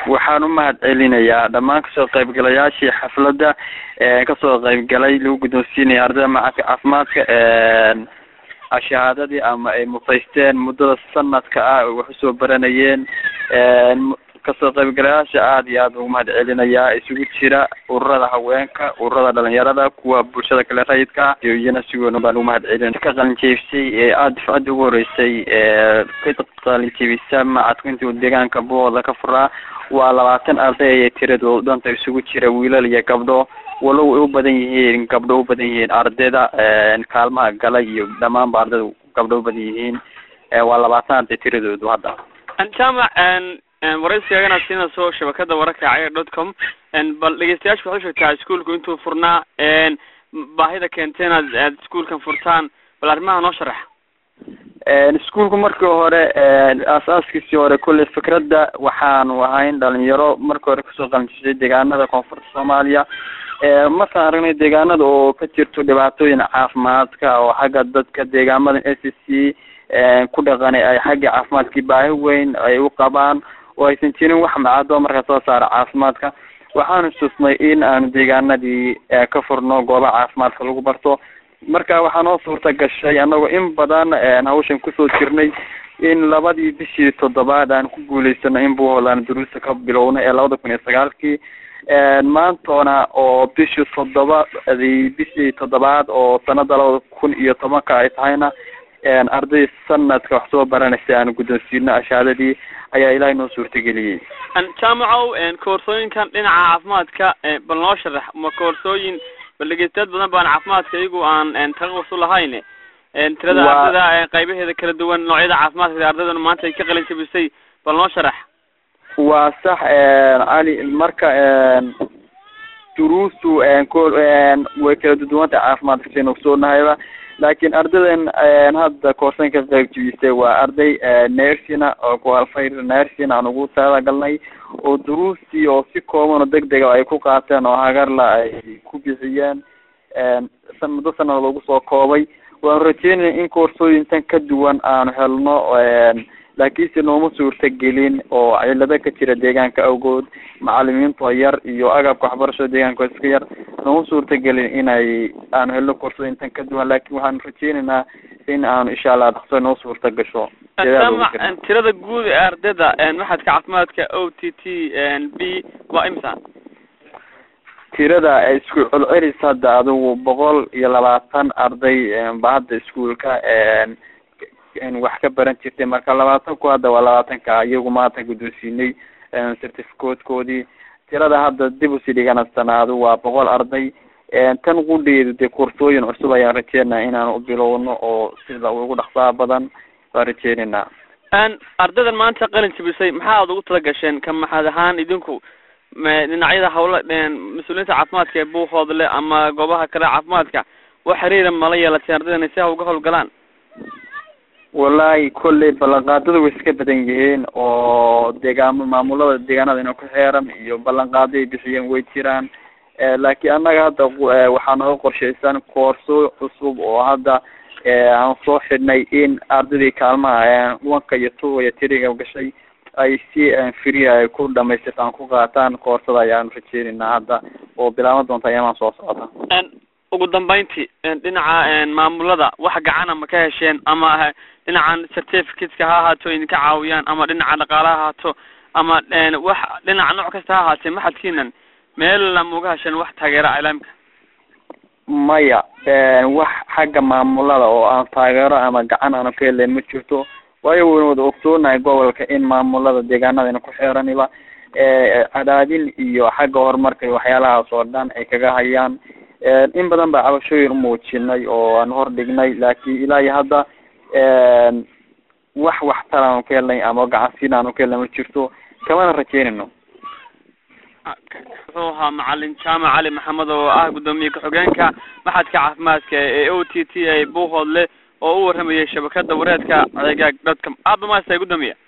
waxaan u mahad celinayaa dhammaan kasoo qaybgalayaashii xafladda kasoo qaybgalay lagu guddoonsiinaya ardayda macadka caafimaadka shahaadadii ama ay mufaysteen muddada sanadka ah wax usoo baranayeen kasoo qaybgalayaasha aada iyo aada ugu mahad celinayaa isugu jira ururada haweenka ururada dhalinyarada kuwa bulshada kale rayidka iyo iyana si weyn baan ugu mahad celin ka qalinjeebisay ee aada difcadda ugu horeysay ka qalinjeebisa macadku intuu deegaanka buhooda ka furaa waa labaatan arday ayay tiradoodu dhanta isugu jira wiilal iyo gabdho walow ay u badan yihiin gabdho u badan yihiin ardayda kaalmaha gala iyo dhamaanba ardayda gabdho u badan yihiin waa labaatan arday tiradoodu hadda jaamac waraysigagana siinayso shabakada wararka cayr dot com bal dhegeystayaasha waxay sheegtaa iskuolku intuu furnaa baahida keentay inaad aad iskuolkan furtaan bal arrimaha noo sharax iskuolku markii hore aasaaskiisii hore kulley fikradda waxaanu ahayn dhalinyaro markii hore kasoo qalinjisay deegaanada koonfurta soomaaliya markaan aragnay deegaanada oo ka jirto dhibaatooyin caafimaadka oo xagga dadka deegaamada s c ku dhaqanay ay xagga caafimaadkii baahi weyn ay u qabaan oo aysan jirin wax macado marka soo saara caafimaadka waxaanu xusnay in aanu deegaanadii ka furno goobaha caafimaadka lagu barto marka waxaa noo suurta gashay anagoo in badan hawshan kusoo jirnay in labadii bishii toddobaad aan ku guuleysano in buuhoodaan duruusta ka bilowna ee labada kun iyo sagaalkii maantona oo bishii toddobadii bishii toddobaad oo sanada labada kun iyo tobanka ay tahayna arday sanadka wax soo baranaysa aanu guddoonsiino ashaadadii ayaa ilaahay noo suurtageliyey jaamacow koorsooyinkan dhinaca caafimaadka bal noo sharax ma koorsooyin bal dhegeystayaad badan baan caafimaadka iyagu aan taqasus u lahayn tirada ardayda qaybaheeda kala duwan noocyada caafimaadka ardaydana maanta ay ka qalin jabisay bal noo sharax waa sax cali marka duruustu way kala duduwanta caafimaadka saynu ogsoognahayba laakiin ardaydan hadda koorsan ka qayb jibisay waa arday nersina oo kualfayr nersina aan ugu talagalnay oo duruustii oo si kooban oo deg dega ay ku qaateen oo hagarla ay ku bixiyeen muddo sanada lagu soo koobay waanu rajeynaya in koorsooyintan ka duwan aanu helno laakiinse nooma suurta gelin oo cilado ka jira deegaanka awgood macalimiinta yar iyo agabka waxbarashada deegaanka iska yar nooma suurta gelin inay aanu helno koorsooyintan ka duwan laakin waxaanu rajeynaynaa in aanu insha allah dhaqso noo suurta gasho tirada guud ee ardayda maxadka caafimaadka o t t b waa imisa tirada isku celcelis hadda adigu boqol iyo labaatan arday ba hadda iskuolka wax ka baran jirtay marka labaatanku hadda waa labaatanka iyagu maanta guddoonsiinay certificatekoodii tirada hadda dib usi dhiganasana adigu waa boqol arday tan qudheedu dee koorsooyin cusub ayaan rajeynaa inaan u bilowno oo sida ugu dhaqsaha badan waan rajeynaynaa ardaydan maanta qalin jabisay maxaa ad ugu tala gasheen ka maxad ahaan idinku dhinacyada hawla mas-uuliyiinta caafimaadka ee buuhoodle ama goobaha kale caafimaadka wax xiriira mala yeelateen ardaydan si ha uga hawlgalaan wallahi kolley ballanqaadada way iska badan yihiin oo deegaamo maamulada deegaanada ina ku xeeran iyo ballanqaado ay bixiyeen way jiraan laakiin annaga hadda waxaa nooga qorshaysan koorso cusub oo hadda aan soo xidhnay in ardaydii kaalmaha wanka iyo tuga iyo tiriga gashay ay si free ay ku dhamaystirtaan ku qaataan koorsada ayaanu rajeynaynaa hadda oo bilaabo doonta ayamaan soo socota ugu dambeyntii dhinaca maamulada wax gacana ma ka hesheen ama dhinacan certificateska ha ahaato idinka caawiyaan ama dhinaca dhaqaala ha ahaato ama wax dhinaca nooc kasta ha ahaatee maxadkiinan meel ma uga hesheen wax taageera ilaamka maya wax xagga maamulada oo aan taageero ama gacan aanu ka helayn ma jirto waayo waynu wada ogsoonahay gobolka in maamulada deegaanadayna ku xeeraniba cadaadin iyo xagga horumarka iyo waxyaalahaas oo dhan ay kaga hayaan in badan baa cabashooyin umuujinay oo aan hor dhignay laakiin ilaa iyo hadda wax waxtar aanu ka helnay ama gacansiin aanu ka helnay ma jirto kamana rajeynayno wuxuu ahaa macalin jaamac cali maxamed oo ah guddoomiye ku-xigeenka maxadka caafimaadka ee o t t a buuhoodle oo u waramayay shabakada wareedka cegaag dadka aada umaastay guddoomiye